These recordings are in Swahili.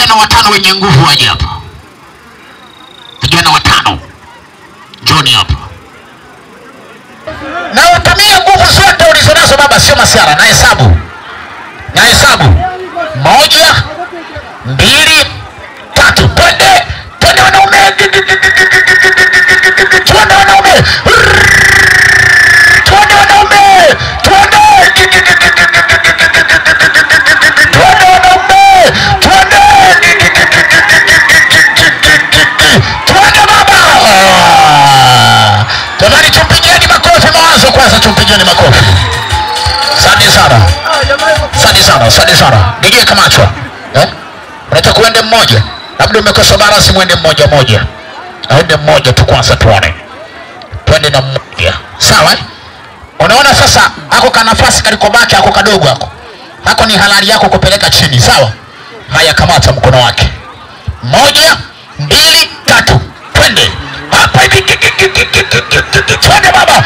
vijana watano wenye nguvu waje hapa, vijana watano, njoni hapa na utumie nguvu zote ulizonazo baba, sio masiara. Na hesabu na hesabu, moja, mbili, tatu, twende twende wanaume, twende wanaume, twende wanaume, twende twende wanaume, twende twende baba. Jamani, tumpigeni makofi mawazo kwanza, tumpigeni makofi. Asante sana, asante sana, asante sana. Nige kamachwa eh? Unataka uende mmoja, labda umekosa barasi, mwende mmoja mmoja, aende mmoja tu kwanza, tuone, twende na mmoja, sawa eh? Unaona sasa, ako ka nafasi kalikobaki ako kadogo ako hako, ni halali yako kupeleka chini, sawa. Haya, kamata mkono wake, moja, mbili, tatu, twende hapa hivi, twende baba.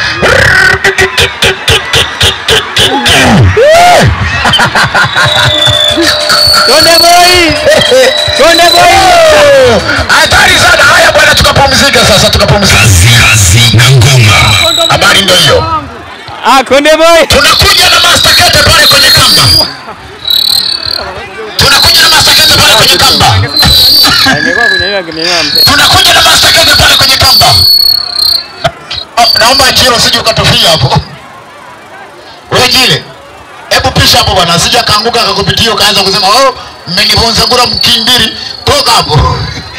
Konde boy! Konde boy! Hatari sana. Haya bwana, tukapumzika sasa, tukapumzika. kazi na ngoma Habari ndio hiyo. Ah, Konde boy! Tunakuja na master kete pale kwenye kamba, tunakuja na master kete pale kwenye kamba, Nilikuwa kunyanyua kimenyua mzee. tunakuja na master kete pale kwenye kamba. Oh, naomba Jiro usije ukatofia hapo. Wewe Jile, hebu pisha hapo bwana, asije akaanguka akakupitia ukaanza kusema oh, mmenivunza ngura mkimbiri, toka hapo.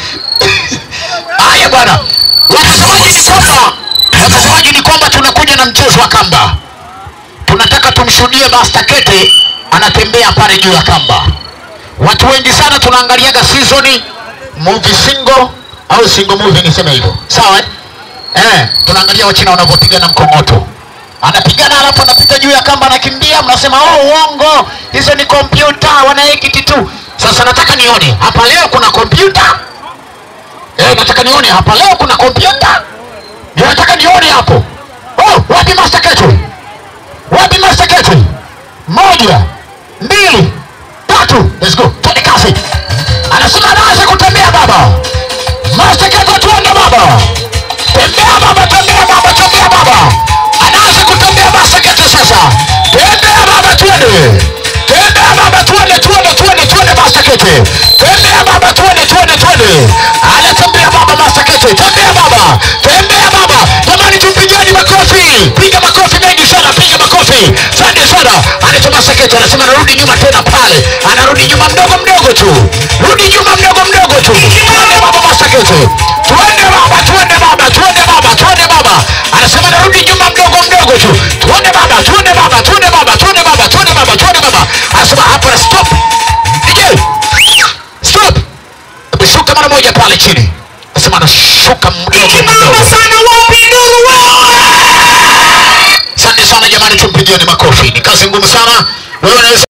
Haya bwana, watazamaji ni kwamba watazamaji ni kwamba tunakuja na mchezo wa kamba. Tunataka tumshuhudie Master Kete anatembea pale juu ya kamba. Watu wengi sana tunaangaliaga season movie single au single movie niseme hivyo. Sawa eh? Eh, tunaangalia Wachina wanavyopigana mkongoto. Anapigana alafu anapita juu ya kamba anakimbia, mnasema oh, uongo, hizo ni kompyuta, wanaekiti tu. Sasa nataka nione hapa leo kuna kompyuta eh, nataka nione hapa leo kuna kompyuta, ndio nataka nione hapo. Oh, wapi Master Kete? Wapi Master Kete? Moja, mbili, tatu, let's go, twende kasi. Anasema anaanza kutembea baba. Master Kete, tuende baba. Tembea baba, tembea baba, tembea baba. Anaanza kutembea Master Kete sasa. Tembea baba, twende. Tembea baba, twende, twende, twende, twende Master Kete. Tembea baba, twende, twende, twende. Anatembea baba Master Kete. Tembea baba. Tembea baba. Jamani tupigeni makofi. Piga makofi mengi sana, piga makofi. Asante sana. Anaitwa Master Kete anasema anarudi nyuma tena pale. Anarudi nyuma mdogo mdogo tu. Rudi nyuma mdogo mdogo tu. Twende baba Master Kete. Twende baba, twende baba, twende baba, twende baba. Anasema anarudi nyuma mdogo mdogo tu. Twende baba, twende baba, twende baba, twende baba, twende baba, twende baba. Anasema hapa stop. DJ. Stop. Hebu shuka mara moja pale chini. Anasema anashuka mdogo mdogo. Asante sana jamani, tumpigieni makofi. Ni kazi ngumu sana. Wewe unaweza